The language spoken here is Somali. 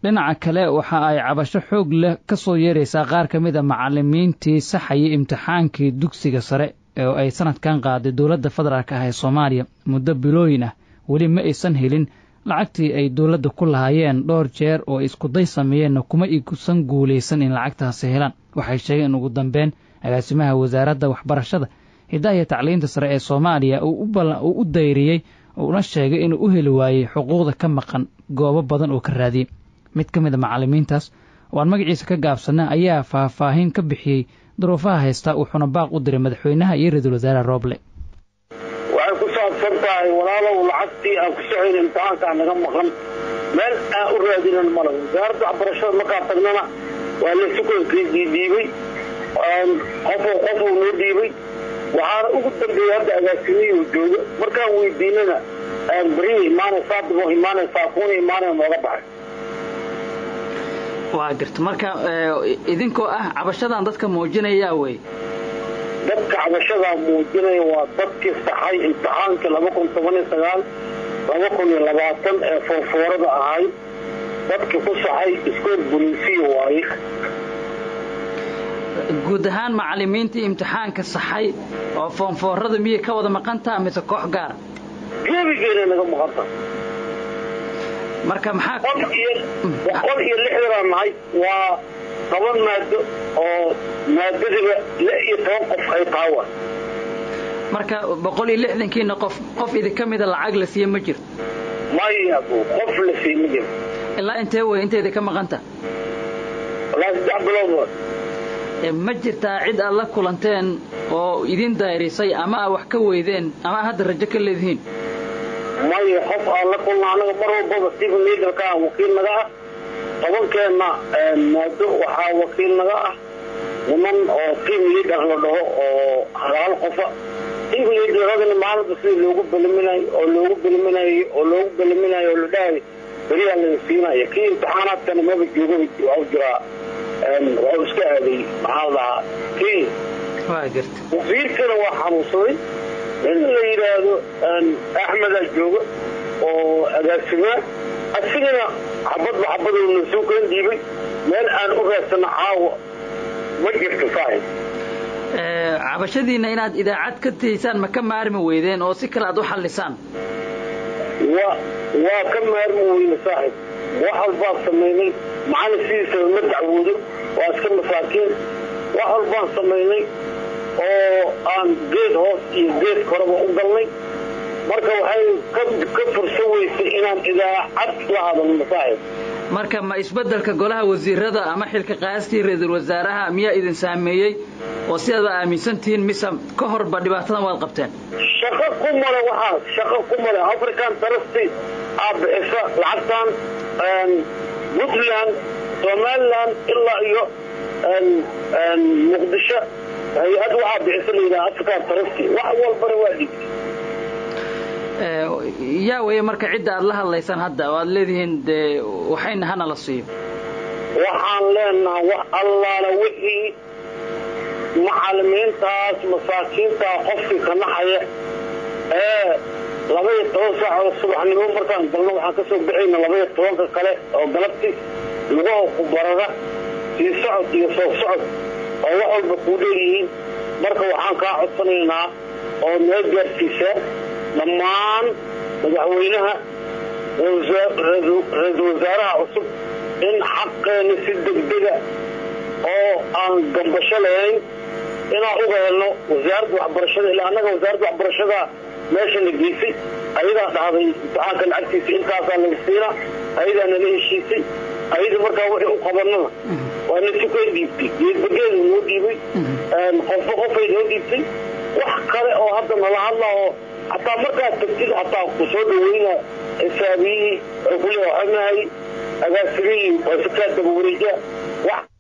dhinaca kale waxa ay cabasho xoog leh ka soo yeeraysaa qaar ka mid a macalimiintii saxayay imtixaankii dugsiga sare oo ay sanadkan qaaday dowladda federaalk ah ee soomaaliya muddo bilooyin ah weli ma aysan helin lacagtii ay dowladda ku lahaayeen dhowr jeer oo iskuday sameeyeenna kuma igusan guulaysan in lacagtaasi helaan waxay sheegeen ugu dambeyn agaasimaha wasaaradda waxbarashada hiddaha iyo tacliinta sare ee soomaaliya uu u dayriyey uuna sheegay inuu u heli waayey xuquuqda ka maqan goobo badan oo ka raadiyey mid ka mid a macallimiintaas oo aan magaciisa ka gaabsana ayaa faahfaahin ka bixiyey duruufaha haystaa wuxuuna baaq u diray madaxweynaha iyo ra-iisul wasaare rooble waxay ku saabsan tahay walaalow lacagtii aan ku socoyn imtixaankaa naga maqan meel aan u raadinan male wasaaradda waxbarashada markaa tagnana waa laysukonkii dhiibay qofo qofuu noo dhiibay waxaana ugu dambeeyey hadda agaasimihii jooga markaan weydiinana beriya imaanaysaa dabo imaanaysaa kuuna imaanaya nooga baxay waa garta marka idinkoo ah cabashadan dadka muujinaya wey dadka cabashadaa muujinaya waa dadkii saxay imtixaankii laba kun toban iyo sagaal laba kun iyo labaatan ee foorfoorada ahayd dadkii ku saxay iskool boliisiya waaye guud ahaan macalimiintii imtixaanka saxay oo foonfoorada miyay ka wada maqantaa mise koox gaara gebigeena naga maqanta marka maxaa boqol iyo lixdanaan nahay waa toban maado oo maadadiba lix iyo toban qof ay tahay wa marka boqol iyo lixdankiina qof qof idinka mida lacag la siiye ma jirto maya qof la siiye ma jirto ilaa intee wey inta idinka maqanta walaa saddex bilood ma jirtaa cid aad la kulanteen oo idin dayrisay ama aa wax ka weydeen ama hadda rajo ka leedihiin maya qof aan la kulna anaga mar walbaba steven liderka ah wakiil naga ah tobankeenna maado waxaa wakiil naga ah niman oo team leader la dhaho oo halaal qofa team leaderadana maalinta sida loogu beliminayo oo loogu beliminayo oo loogu beliminayo oo la dhahayo beriyaa laga siinaya kii imtixaanaadkana maba jooga waa jiraa wuxuu iska aaday maxaa lahaa kenya wasiirkana waa xanuunsaday in la yidhaahdo axmedaa jooga oo agaasimaa asigana xabadba xabaduna soo kala dhiibay meel aan u raadsano caawa ma jirto saaxib cabashadiinna inaad idaacad ka tiysaan ma ka maarmi weydeen oo si kale aad u xallisaan wa waa ka maarmi weyne saaxib wax walbaan samaynay macalin sidiisaba ma dacwoodo waa iska masaakiin wax walbaan samaynay oo aan geed hoos iyo geed koraba u galnay marka waxay ka fursan weysay inaan idaacad la hadalno saaxib marka ma isbeddelka golaha wasiirada ama xilka qaastii ra-iisul wasaaraha miyaa idin saameeyey oo sidaad aaminsan tihiin mise ka horba dhibaatadan waad qabteen shaqo ku male waxaas shaqo ku male african trusty aa bixisa lacagtan puntland somaliland ilaa iyo muqdisho hay-ad waxaa bixisa layidhaha african trusty wax walbana waa dhigtay yaa weeye marka cidda aad la hadlaysaan hadda oo aad leedihiin dee waxayna hana la siiyo waxaan leenaha wax allaala wixii macalimiintaas masaakiintaa qofkii ka naxaya ee labaiyo toban saacood subaxnimo markaan galno waxaan ka soo baxayna labaiyo tobanka kale oo galabti lugaha ku barara sii socod iyo soo socod oo wax walba kuu dheeryihiin marka waxaan kaa codsanaynaa oo noo gaarsiisaa dhammaan madaxweynaha ra-iisul wasaaraha cusub in xaqeena si degdega oo aan gambasho lahayn inaan uga helno wasaaradda waxbarashada ilaa annaga wasaaradda waxbarashada meesha la geysay ayadaa dhahday imtixaanka lacagtiisa intaasaa laga siina ayadaa nala heshiisay ayada markaa wixii u qabanana waa nasukay dhiibtay geedbageeda noo dhiibay qofba qofay noo dhiibtay wax kale oo hadda nala hadla oo hataa markaad tagtid hataa ku soo dhaweyna xisaabiyihii wuxuu ku leeya waxanahay agaasimihii waa si kaa daba wareeja